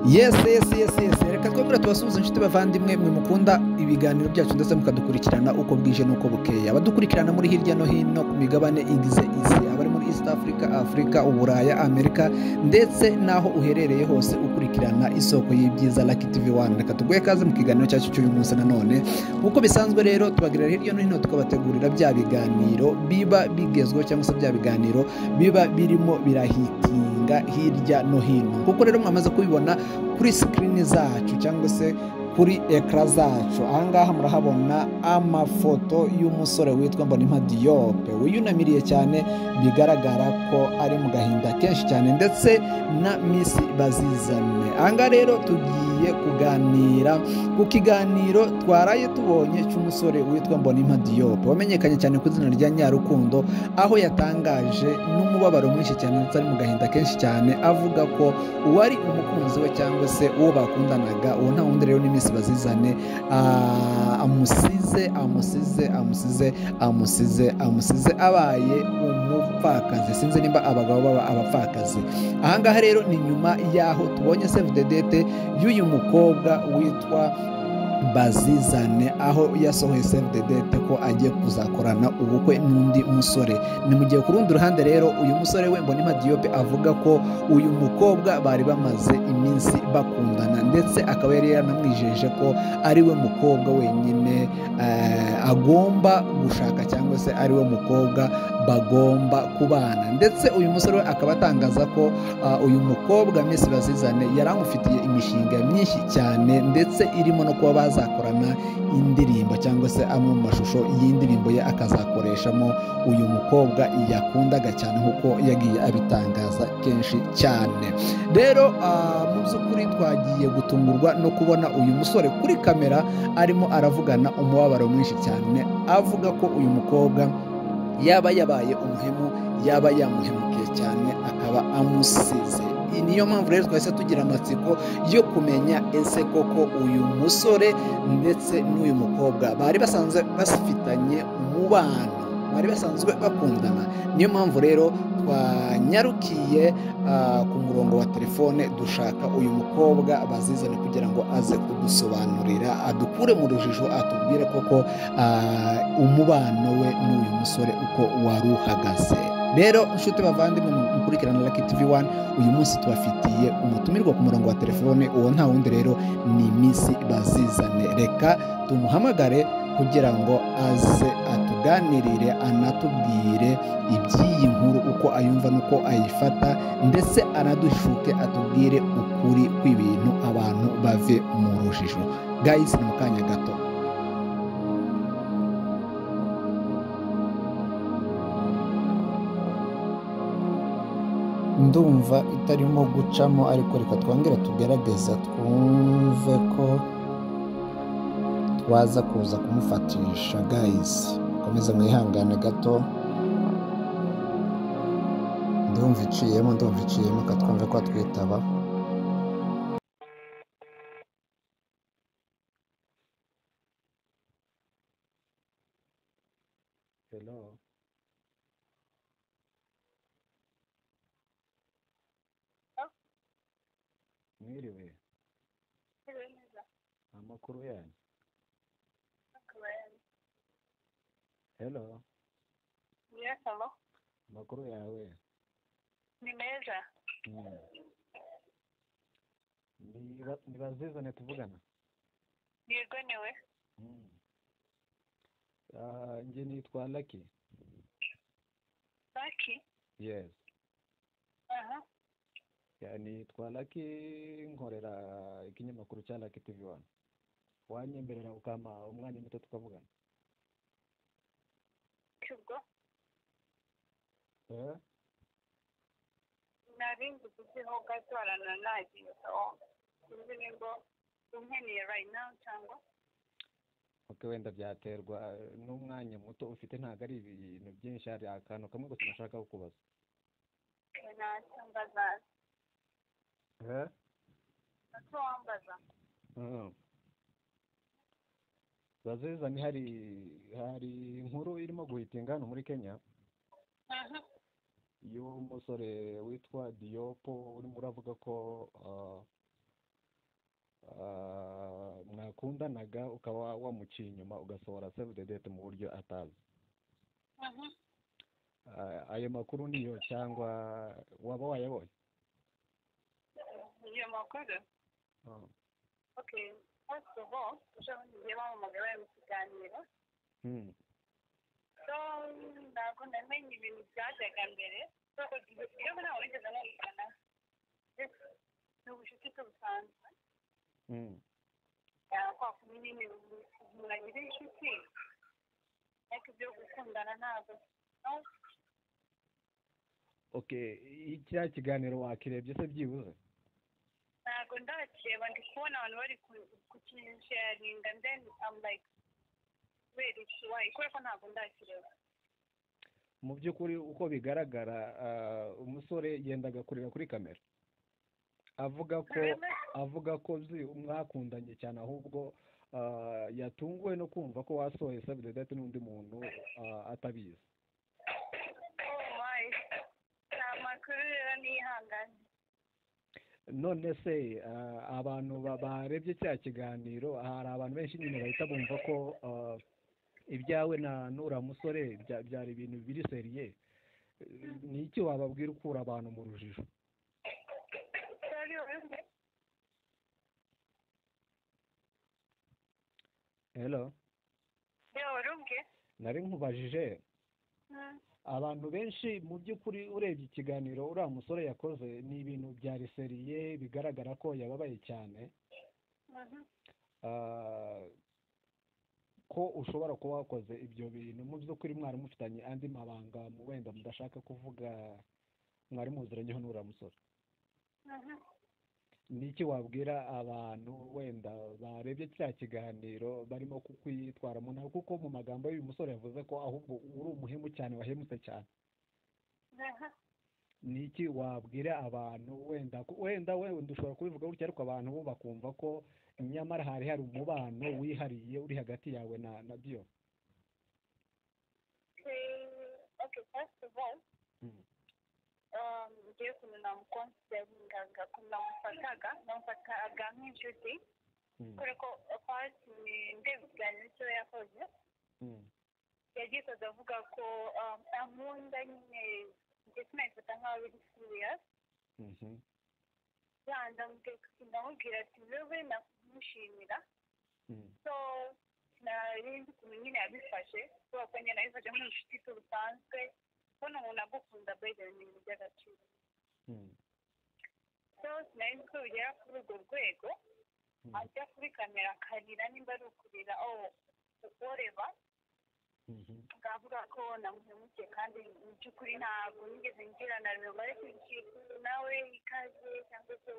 yesi yesi yesi yesi reka twongere tubasuhuze inshuti bavandimwe mwe mukunda ibiganiro byacu ndetse mukadukurikirana uko bwije n'uko bukeye abadukurikirana muri hirya no hino ku migabane igize isi abari muri east africa afurika uburaya amerika ndetse n'aho uherereye hose ukurikirana isoko y'ibyiza lucky tv one reka tuguhe kaze mu kiganiro cyacu cy'uyu munsi nanone nk'uko bisanzwe rero tubagirira hirya no hino tukabategurira bya biganiro biba bigezweho cyangwa se bya biganiro biba birimo birahitinga hirya no hino kuko rero mwamaze kubibona kuri sikirini zacu cyangwa se kuri ekara zacu ahangaha murahabona amafoto y'umusore witwa mbonimpa diyope wiyunamiriye cyane bigaragara ko ari mu gahinda kenshi cyane ndetse na misi bazizane ahangaha rero tugiye kuganira ku kiganiro twaraye tubonye cy'umusore witwa mbonimpa diyope wamenyekanye cyane ku izina rya nyarukundo aho yatangaje n'umubabaro mwinshi cyane ndetse ari mu gahinda kenshi cyane avuga ko uwari umukunzi we cyangwa se uwo bakundanaga uwo nta wundi rero n'iminsi bazizane ah, amusize amusize amusize amusize amusize abaye umupfakazi sinzi nimba abagabo baba abapfakazi ahangaha rero ni nyuma y'aho tubonye save the date y'uyu mukobwa witwa bazizane aho yasohoye save the date ko agiye kuzakorana ubukwe n'undi musore ni mu gihe ku rundi ruhande rero uyu musore we mbonima diyope avuga ko uyu mukobwa bari bamaze iminsi bakundana ndetse akaba yari yaranamwijeje ko ari we mukobwa wenyine eh, agomba gushaka cyangwa se ari we mukobwa bagomba kubana ndetse uyu musore we akaba atangaza ko ah, uyu mukobwa Miss Bazizane yari amufitiye imishinga myinshi cyane ndetse irimo no kuba bazakorana indirimbo cyangwa se amwe mu mashusho y'indirimbo ye akazakoreshamo uyu mukobwa yakundaga cyane nk'uko yagiye abitangaza kenshi cyane rero ah, mu by'ukuri twagiye gutungurwa no kubona uyu musore kuri kamera arimo aravugana umubabaro mwinshi cyane avuga ko uyu mukobwa yaba yabaye umuhemu yaba yamuhemukiye cyane akaba amusize Iyi niyo mpamvu rero twahise tugira amatsiko yo kumenya ese koko uyu musore ndetse n'uyu mukobwa bari basanzwe bafitanye umubano bari basanzwe bakundana niyo mpamvu rero twanyarukiye ah, ku murongo wa telefone dushaka uyu mukobwa bazizane kugira ngo aze kudusobanurira adukure mu rujijo atubwire koko ah, umubano we n'uyu musore uko wari uhagaze rero inshuti bavandimwe mukurikirana Lucky TV One uyu munsi tubafitiye umutumirwa ku murongo wa telefone uwo nta wundi rero ni Miss Bazizane reka tumuhamagare kugira ngo aze atuganirire anatubwire iby'iyi nkuru uko ayumva n'uko ayifata ndetse anadushuke atubwire ukuri kw'ibintu abantu bave mu rujijo gayisi ni mu kanya gato ndumva itarimo gucamo ariko reka twongere tugerageza twumve ko twaza kuza kumufatisha gayisi komeza mwihangane gato ndumva iciyemo ndumva iciyemo katwumve ko atwitaba Hello. Mwiriwe. Amakuru yanyu. Hello. Amakuru yawe. ni meza Mm. Ni ba- ni bazizane tuvugana. yego niwe Mm. Ah, Nge nitwa Lucky. baki Yes. aha Ya, nitwa Lucky nkorera ikinyamakuru cya Lucky TV One. Wanyemerera ukama umwanya muto tukavugana. cyubwo Eh? nari nzi kuziho gatorana nagiye aho sinzi nimba unkeneye right now cyangwa Okay, wenda byaterwa eh, n'umwanya muto ufite ntabwo ari ibintu byinshi hari akantu kamwe gusa nashaka kukubaza. nacambaza Eh? ese wambaza Mm. Bazizani hari hari inkuru irimo guhitinga hano muri Kenya aha y'umusore witwa Diyopo urimo uravuga ko ah, mwakundanaga ukaba wamuciye inyuma ugasohora save the date mu buryo atazi Mhm. Ah, ayo makuru niyo cyangwa waba wayabonye iyo makuru Ah. okay first of all ushabugiye bamamagara mu kiganiro Hmm. so ntabwo ndamenye ibintu byajyaga mbere so iyo ntawe wigeze amwigana ni ubucuti bwe busanzwe Hmm. kwakumi nyine muragire inshuti ariko ibyo gukundana ntabwo no okay icya kiganiro wakirebye se byibuze ntabwo ndakeba ndi kubona abantu bari ku- kukinsharinga then I'm like wait it's why kubera ko ntabwo ndakireba mu by'ukuri uko bigaragara ah, umusore yendaga kurira kuri kamera avuga ko avuga ko zi mwakundanye cyane ahubwo ah, yatunguwe no kumva ko wasohoye save the date n'undi muntu ah, atabizi oh my nta makuru rero nihanganye none se ah, abantu ba- barebye cya kiganiro hari abantu benshi nyine bahita bumva ko ah, ibyawe na n'uriya musore bya- byari ibintu biri seriye ni iki wababwira ukura abantu mu rujijo Sorry, wowe? hello yewe wari ubwe nari nkubajije Mm. abantu benshi mu by'ukuri urebye ikiganiro uriya musore yakoze ni ibintu byari seriye bigaragara ko yababaye cyane Mhm. Ah, ko ushobora kuba wakoze ibyo bintu mu by'ukuri mwari mufitanye andi mabanga wenda mudashaka kuvuga mwari muziranyeho n'uriya musore Mhm. ni iki wabwira abantu wenda barebye cya kiganiro barimo kukwitwaramo nawe kuko mu magambo y'uyu musore yavuze ko ahubwo uri umuhemu cyane wahemutse cyane Aha. ni iki wabwira abantu wenda ku- wenda wenda ushobora kubivuga gutya ariko abantu bo bakumva ko nyamara hari hari umubano wihariye uri hagati yawe na na byo Eh, okay first of all Mm. um, ngiye ukuntu namukonsidaringaga ukuntu namufataga namufataga nk'inshuti kubera ko apati ndeba ikiganiro cyo yakoze yagikoze avuga ko um, ankunda nyine njye sinayifata nkaho biri serious yanda ndamubwira ati wewe namushimira so nari nzi ukuntu nyine yabifashe kubera ko nyine nabifashe nk'inshuti ze busanzwe kubona umuntu agukunda bwegera ni ibintu by'agaciro so sinari nzi ko bigera kuri urwo rwego ajya kuri kamera akarira nimba ari ukurira oh oreba ngavuga ko namuhemukiye kandi mu by'ukuri ntabwo nigeze ngirana rumare ku kintu nawe ikaze cyangwa se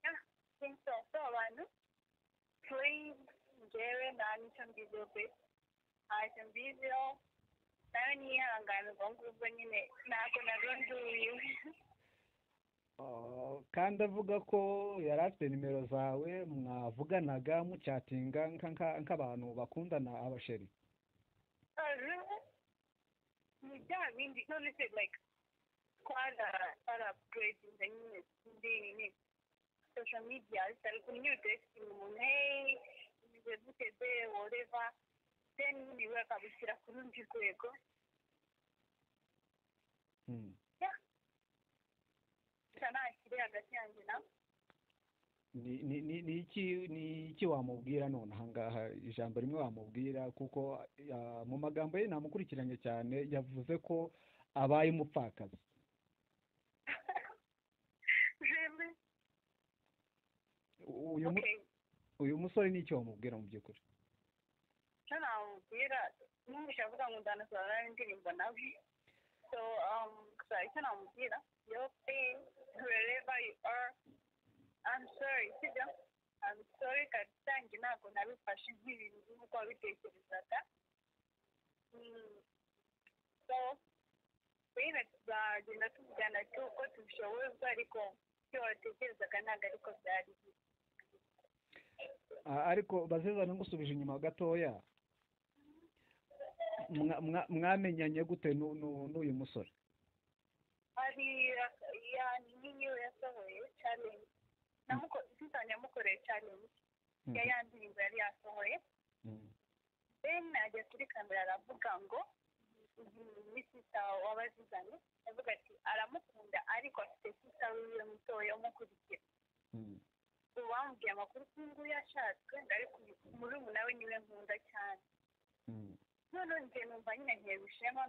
Ah, sinzi so so abantu please njyewe nta n'icyo mbiziho pe ntacyo mbiziho nawe niyihangane ubwo ngubwo nyine ntabwo nabwo nduwiwe kandi avuga ko yari afite nimero zawe mwavuganaga mucyatinga nka- nka- nk'abantu bakundana abasheri ni bya bindi none se like twara twarapuredinze nyine ndi social media ari kunyudesinga umuntu hey bize gute be woreva then nyine we akabishyira ku rundi rwego gusa ntakiri hagati yanjye nawe ni ni ni ni iki ni iki wamubwira none ahangaha ijambo rimwe wamubwira kuko ah, mu magambo ye namukurikiranye cyane yavuze ko abaye umupfakazi Really? U- uyu mu- okay uyu musore ni iki wamubwira mu by'ukuri icyo namubwira numvise avuga ngo ndanasobanura indirimbo nawe so um, gusa icyo namubwira yo pe wherever you are I'm sorry sibyo I'm sorry kabisa njye ntabwo nabifashe nk'ibintu nk'uko wabitekerezaga Mm, so rero tuzagenda tuvugana uko tubishoboye ariko icyo watekerezaga ntabwo ariko byari biri Ah, ariko bazeza ngusubije inyuma gatoya Mwa- mwa- mwamenyanye gute n'u- n'u- n'uyu musore hariya yani niyo yasohoye challenge namuko tutanya mukoreye challenge ya ya ndirimbo yari yasohoye then ajya kuri kamera aravuga ngo ni sita wabazizanye avuga ati aramukunda ariko afite sita wiwe mutoya umukurikira ubu bambwiye amakuru kuri nguyu yashatswe ariko murumuna we niwe nkunda cyane noneho njye numva nyine ngiye gushiramo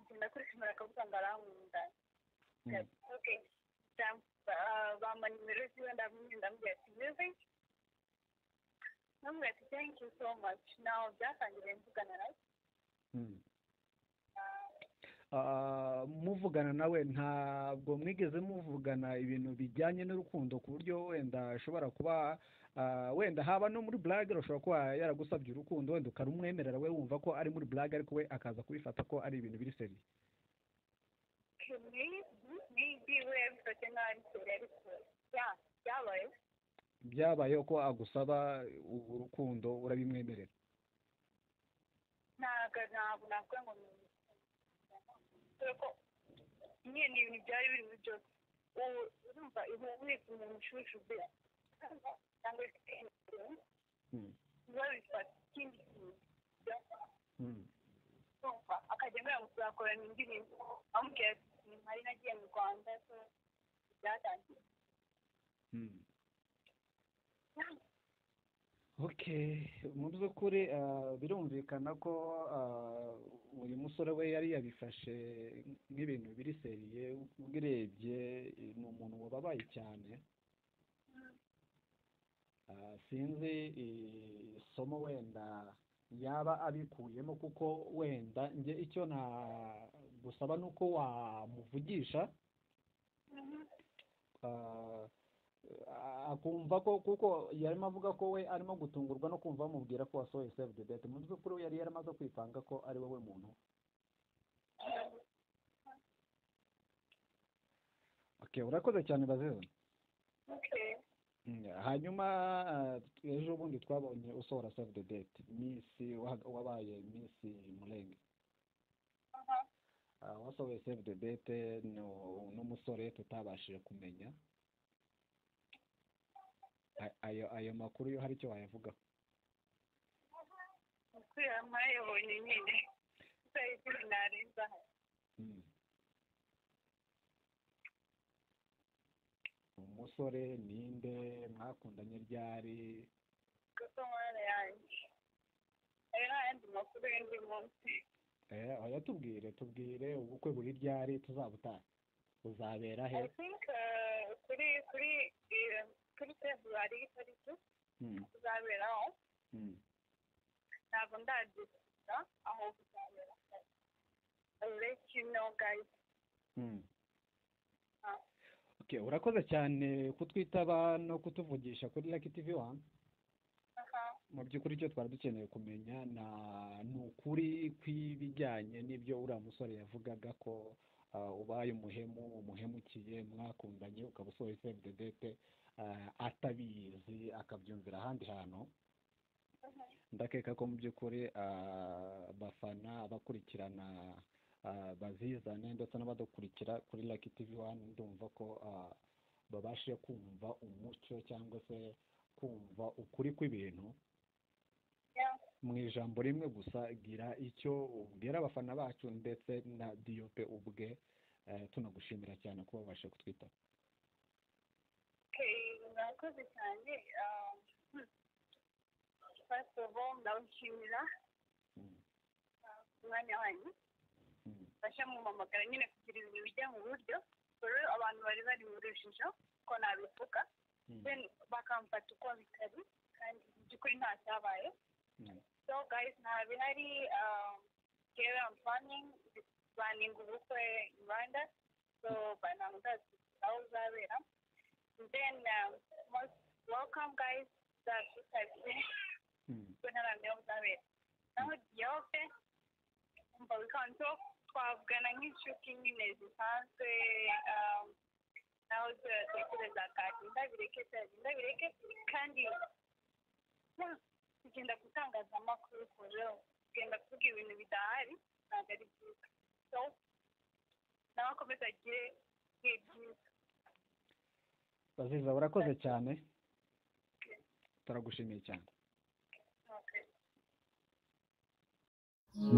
ngenda kuri kamera akavuga ngo arankunda okay bampa nimero ziwe ndamwenda ndamubwira ati music ndamubwira ati thank you so much nawe byatangiriye mvugana nawe muvugana nawe ntabwo mwigeze muvugana ibintu bijyanye n'urukundo ku buryo wenda ashobora kuba ah, wenda haba no muri burage ashobora kuba yaragusabye urukundo wenda ukarumwemerera we wumva ko ari muri burage ariko we akaza kubifata ko ari ibintu biri seriye maybe we yabifashe nk'aho ari kure ariko ya byabaye byabayeho ko agusaba urukundo urabimwemerera ntabwo ntabwo navuga ngo ni dore ko nyine ni ibintu byari biri muri byose ubu urumva ubu wese umuntu ushujuje cyangwa se biba bifata ikindi kintu urumva akajya mbere ngo tuzakorana indirimbo amubwira ati ntari nagiye mu rwanda so byatangiye Okay, mu by'ukuri ah, birumvikana ko ah, uyu musore we yari yabifashe nk'ibintu biri seriye ubirebye ni umuntu wababaye cyane Ah, sinzi eh, isomo wenda yaba abikuyemo kuko wenda nge icyo nagusaba ni uko wamuvugisha ah, a- akumva ko kuko yarimo avuga ko we arimo gutungurwa no kumva bamubwira ko wasohoye save the date mu by'ukuri we yari yaramaze kwipanga ko ari wowe muntu okay urakoze cyane bazeho okay hanyuma ah, ejo bundi twabonye usohora save the date miss wa- wabaye miss murenge aha Ah, wasohoye save the date no- n'umusore tutabashije kumenya A- ayo ayo makuru yo hari icyo wayavuga kubera mpayabonye nyine tutari turi narenza umusore ninde mwakundanye ryari kuko mwana yanjye hari n'ayandi makuru y'undi munsi eh, oya tubwire tubwire ubukwe buri ryari tuzabutahe buzabera he i think uh, kuri kuri eh, kuri february itariki Mm, tuzaberaho mm. ntabwo ndagiza aho buzabera I'll let you know guys Mm. Ah. Okay, urakoze cyane kutwitaba no kutuvugisha kuri Lucky TV One aha mu by'ukuri icyo twari dukeneye kumenya na ni ukuri kw'ibijyanye n'ibyo uriya musore yavugaga ko ah, ubaye umuhemu umuhemukiye mwakundanye ukaba usohoye save the date ah, atabizi akabyumvira ahandi hantu ndakeka ko mu by'ukuri ah, abafana abakurikirana ah, bazizane ndetse n'abadukurikira kuri Lucky TV One ndumva ko ah, babashe kumva umucyo cyangwa se kumva ukuri kw'ibintu Yeah. mu ijambo rimwe gusa gira icyo ubwira abafana bacu ndetse na diyope ubwe eh, tunagushimira cyane ko wabasha kutwita okay murakoze cyane um, hmm. first of all ndabashimira uh, umwanya wanyu mfasha mumamagara nyine kugira ibintu bijya mu buryo dore abantu bari bari mu rujijo ko nabivuga then bakamfata uko bitari kandi mu by'ukuri nta cyabaye so guys nta bihari um, here I'm planning planning ubukwe in Rwanda so bana ndazi aho uzabera then um, most welcome guys ndazi kuko ntaramenya aho uzabera naho Diyope umva wikanto twavugana nk'inshuti nyine zisanzwe um, naho turatekereza kati ndabireke ndabireke kandi yeah, kugenda gutangazamakuru kure kugenda kuvuga ibintu bidahari ntabwo ari byiza so nawe akomeze agire ibihe byiza baziza urakoze cyane turagushimiye cyane Okay.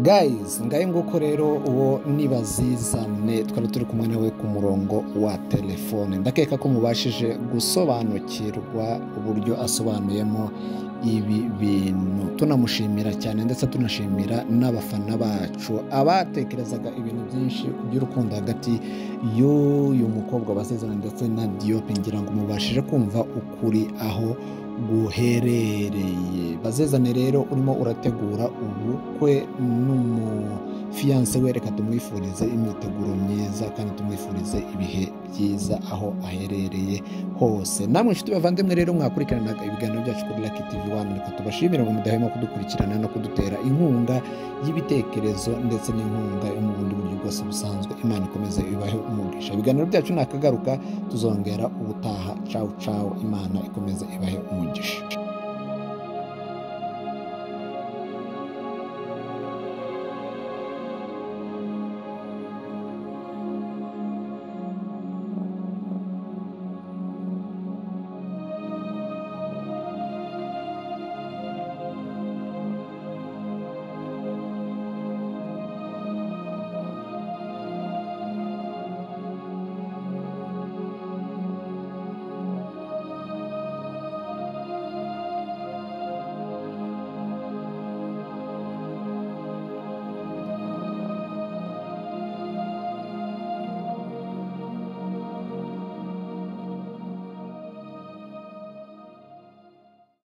guys ngayo nguko rero uwo ni bazizane twari turi kumwe nawe ku murongo wa telefone ndakeka ko mubashije gusobanukirwa uburyo asobanuyemo ibi bintu tunamushimira cyane ndetse tunashimira n'abafana bacu abatekerezaga ibintu byinshi ku by'urukundo hagati y'uyu mukobwa basezerana ndetse na diyope ngira ngo mubashije kumva ukuri aho guherereye bazezane rero urimo urategura ubukwe n'umufiyanse we reka tumwifurize imyiteguro myiza kandi tumwifurize ibihe byiza aho aherereye hose namwe inshuti bavandimwe rero mwakurikiranaga ibiganiro byacu kuri laki tivi wani reka tubashimire ngo mudahwema kudukurikirana no kudutera inkunga y'ibitekerezo ndetse n'inkunga yo mu bundi buryo bwose busanzwe imana ikomeze ibahe umugisha ibiganiro byacu nakagaruka tuzongera ubutaha cawu cawu imana ikomeze ibahe umugisha